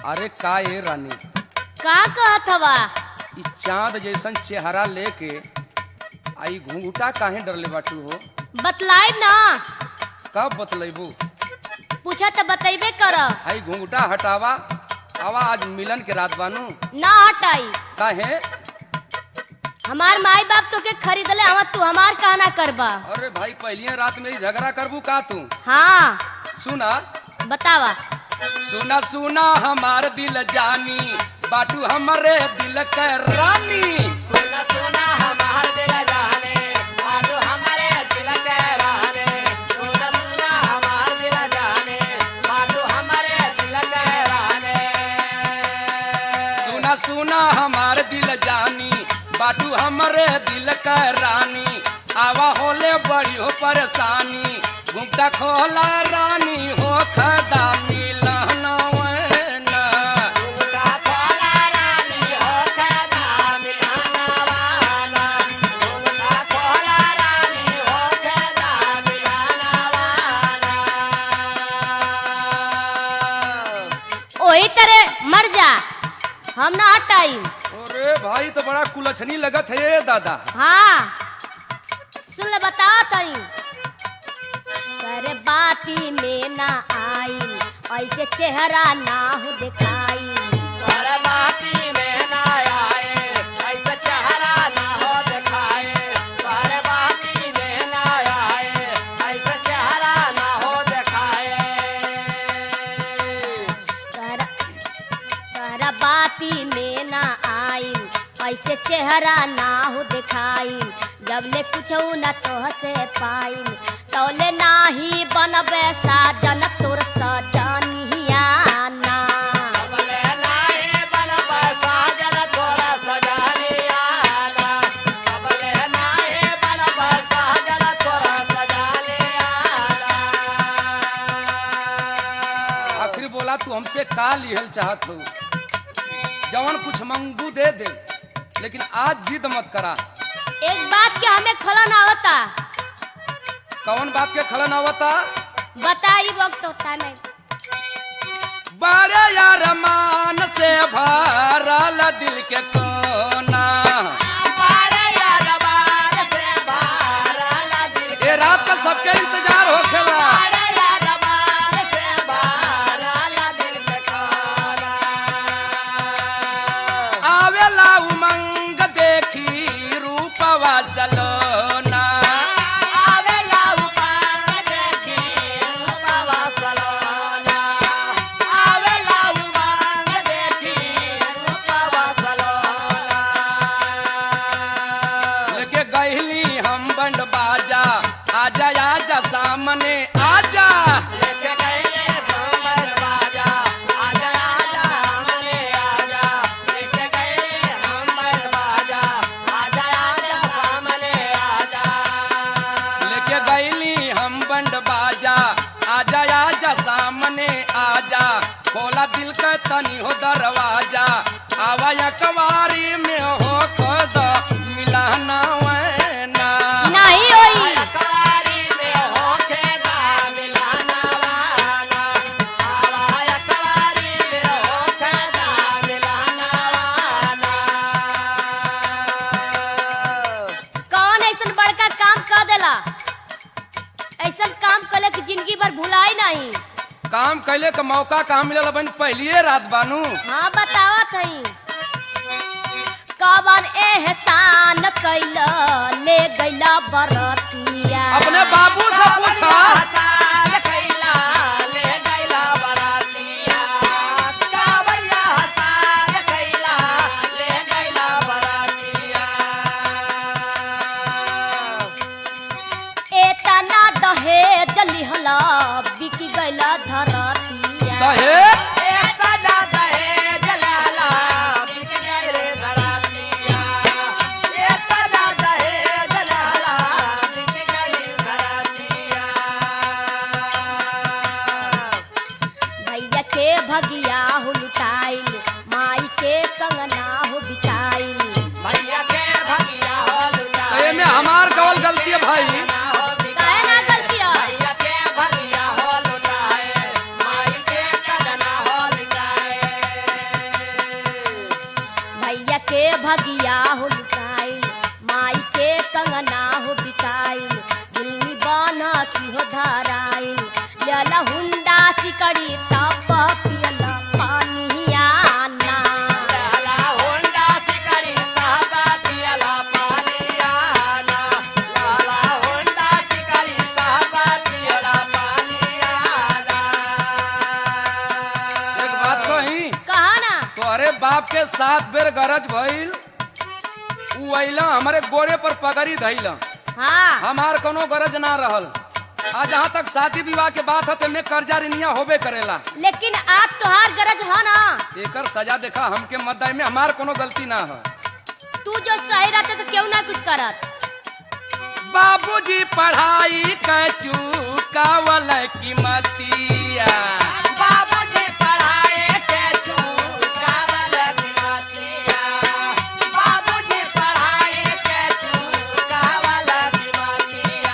अरे का ये रानी का कहत हवा ई चांद जैसन चेहरा लेके आई घूंघटा काहे डरले बाटू हो बतलाई ना कब बतलेबू पूछा तो बतेबे कर आई घूंघटा हटावा आवा आज मिलन के रात बानू ना हटाई काहे हमार माई बाप तो के खरीदले हवा तू हमार कहना करबा अरे भाई पहलिए रात में ही झगड़ा करबू का तू हाँ सुना बतावा सुना सुना हमार दिल जानी बाटू हमारे दिल के रानी सुना सुना हमार दिल जाने आजो हमारे दिल के रहने सुना सुना हमार दिल जाने आजो हमारे दिल के रहने सुना सुना हमार दिल जानी बाटू हमारे दिल के रानी आवा होले बड़ी हो परेशानी घुमटा खोला रानी हो खदा मिलन वैना। उनका खोला रानी हो खदा मिलाना वाला उनका खोला रानी हो खदा मिलाना वाला ओही तरह मर जा हम ना हटाई अरे भाई तो बड़ा कुलछनी लगत है ये दादा हाँ सुन ले बता तई करे बाती में ना आई ऐसे चेहरा ना हो दिखाई बरबाती में ना आए ऐसा चेहरा ना हो दिखाए बरबाती में ना आए ऐसा चेहरा ना हो दिखाए कर कर बाती में ना आई ऐसे चेहरा ना हो दिखाई जब ले कुछ न तो से पाई तौले नाही बनबे साजन तोर सजनिया ना अबले नाहे बनबा साजल थोड़ा सजा लिया ना अबले नाहे बनबा साजल थोड़ा सजा लिया ना आखिर बोला तू हमसे का लिहल चाहत हो जवन कुछ मंगू दे दे लेकिन आज जिद मत करा एक बात के हमें खलन आवता कौन बात के खलन आवता बताई वक्त होता नहीं बड़े यार मान से भरल दिल के कोना बारे यार बार से बारल दिल ये रात का सबके इंतजार हो खेला बारे यार बार से बारल दिल के खाना आवेला उमंग देखी रूपवा सलोना आवेला उमंग देखी रूपवा सलोना आवेला उमंग देखी रूपवा सलोना लेके गहली हम बंड बाजा आजा आजा सामने आजा लेके गए भंवर बाजा आजा आजा हमने आजा लेके गए भंवर बाजा आजा आजा सामने आजा लेके गहली हम बंड बाजा आजा आजा सामने आजा खोला दिल का तनी हो दरवाजा आवा या कवारी में हो खुद मिलाना वैना नहीं होई अखबारी में होके दा मिलाना वाला आवा अखबारी में होके दा मिलाना वाला कौन ऐसा बड़का काम कर देला ऐसा काम करे कि जिंदगी भर भुलाई नहीं काम कैले का मौका कहाँ मिलल बन पहलिए रात बानू हाँ बतावा थई कवन एहसान कैल ले गैला बरतिया अपने बाबू से पूछा हताल कैला ले गैला बरातिया कावैया हताल कैला ले गैला बरातिया एतना दहेज लिहला बिकी गैला धरतिया कहे ए सदा दहेज लाला बिक गए बरातिया ए सदा दहेज लाला बिक गए बरातिया भैया के भगिया हो लुटाइल माई के कंगना हो बिकाइल भैया के भगिया हो लुटा तो ये में हमार कवल गलती है भाई काहे ना गलतिया भैया के भगिया हो लुटाए माई के कदना हो लुटाए हमरे बाप के सात बेर गरज भइल उ अइला हमरे गोड़े पर पगड़ी धइला हाँ हमार कोनो गरज ना रहल आ जहाँ तक शादी विवाह के बात है तेमे कर्जा ऋणिया होबे करेला लेकिन आज तोहार गरज है ना एकर सजा देखा हमके मद्दाई में हमार कोनो गलती ना है तू जो सही रहते तो क्यों ना कुछ करत बाबूजी पढ़ाई क चूकावल की मतिया बाबूजी पढ़ाए के तू चावल बिनतिया बाबूजी पढ़ाए के तू चावल बिनतिया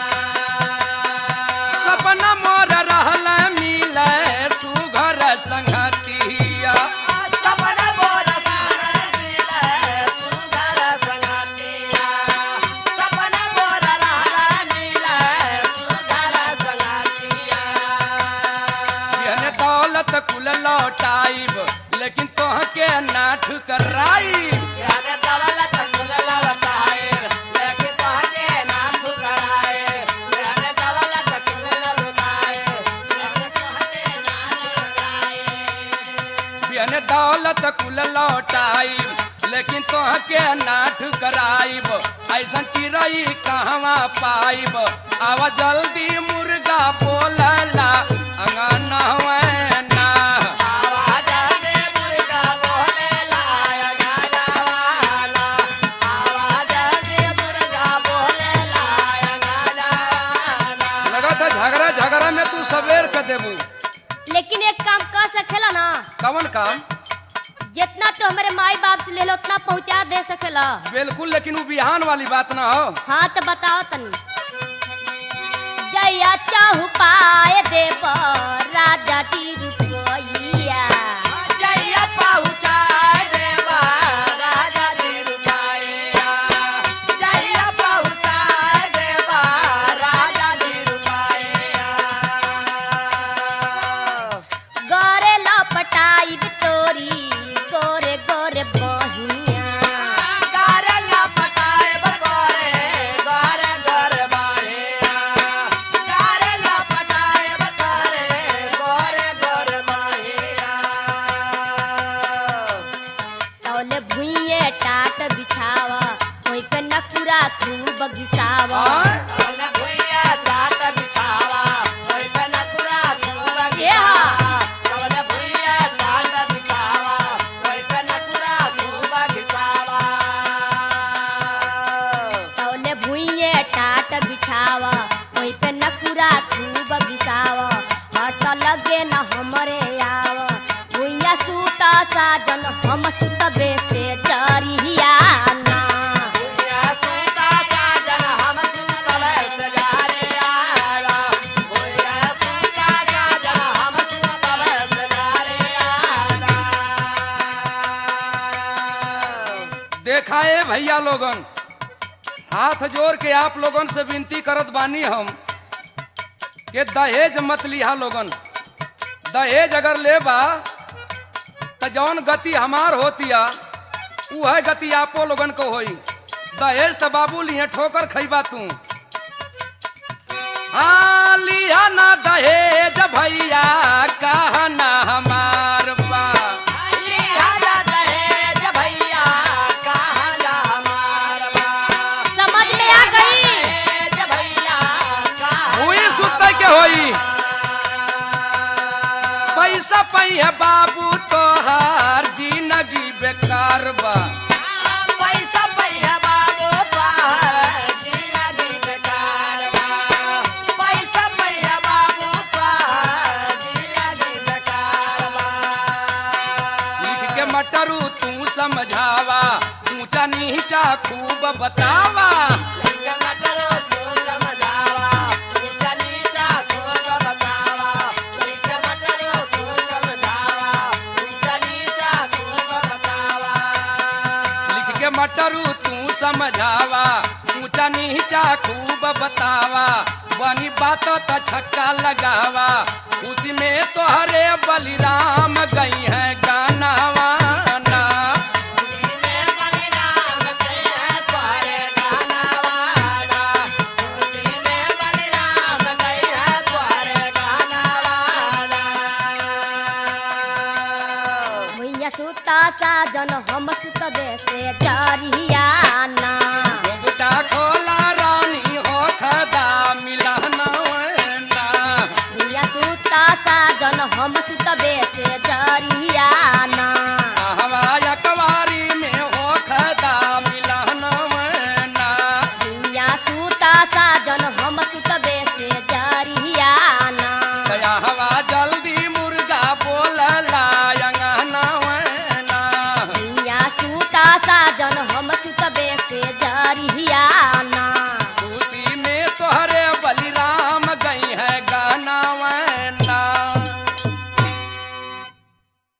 सपना मोर रहल मिले सुघर संगतिया सपन मोर सारा मिले सुंदर संगतिया सपन मोर रहला मिले सुंदर संगतिया यहने दौलत कुल लौटाइब लेकिन तोह के ना ठुकराई याने दौलत कुल लौटाए लेकिन तोहके ना ठुकराए याने दौलत कुल लौटाए लेकिन तोहके ना ठुकराए यहने दौलत कुल लौटाइब लेकिन तोह के ना ठुकराइब ऐसन चिड़ई कहवा पाइब आवा जल्दी मुर्गा बोलला अंगनवा ना आवाज दे मुर्गा बोले लाया गालावाला आवाज दे मुर्गा बोले लाया गालावाला लगा था झगड़ा झगड़ा में तू सवेर कर देबू लेकिन एक काम कर सकेला ना कवन काम जितना तो हमारे माई बाप से ले लो उतना पहुंचा दे सकेला बिल्कुल लेकिन वो बिहान वाली बात ना हो हाँ तो बताओ तनी जया चाहु पाए देव राजा जी रुपया जय पहुँचाए देवा राजा जी रुपाया जय पहुँचाए देवा राजा जी रुपाया गोरे लपटाई तोरी गोरे गोरे बहिया गारला पकाए बकोरे गारे गारे बाहेया गारला पकाए बकोरे गारे गारे बाहेया तौले भुइये टाट बिछावा कोई के नकुरा खूब घिसावा आय? ओले भुइया जात बिछावा ओइ पे नकुरा खूब ये हाँ। घिसावा ओले भुइया जात बिछावा ओइ पे नकुरा खूब घिसावा तौले भुइये टाट बिछावा कोई पे नकुरा खूब घिसावा हट लगे न हमरे आव भुइया सूता साजन हम सुतबे से डरिया ना भुइया सूता साजन हम सुतले सजारे आवा भुइया सूता साजन हम सुतले सजारे आवा देखा है भैया लोगन हाथ जोड़ के आप लोगन से विनती करत बानी हम कि दहेज मत लिहा लोगन दहेज अगर लेबा त जौन गति हमार होतिया उ है गति आपो लोगन को होई दहेज त बाबू लिहे ठोकर खैबा तू हाँ लिहा ना दहेज भैया कहा ना हमार बा लिहाजा दहेज भैया कहाँ जा हमार बा समझ में आ गई दहेज भैया कहाँ हुई सुते के होई पैसा पहिए बाबू तोहार जिंदगी बेकार बा पैसा पैया बाबू तोहार जिंदगी बेकार बा पैसा पैया बाबू तोहार जिंदगी बेकार बा लिख के मटरू तू समझावा ऊंचा नीचा खूब बतावा लिंग मटरो तू समझावा ऊंचा नीचा खूब बतावा लिंग मटरो तू समझावा ऊंचा नीचा खूब बतावा लिख के मटरू तू समझावा ऊंचा नीचा खूब बतावा बनी बात त छक्का लगावा उसी में तोहरे बलिराम गई है गानावा ना में बलिराम के तोरे गाना वाला में बलिराम गई है तोरे गाना वाला भुइया सूत ता साजन हम सुतबे से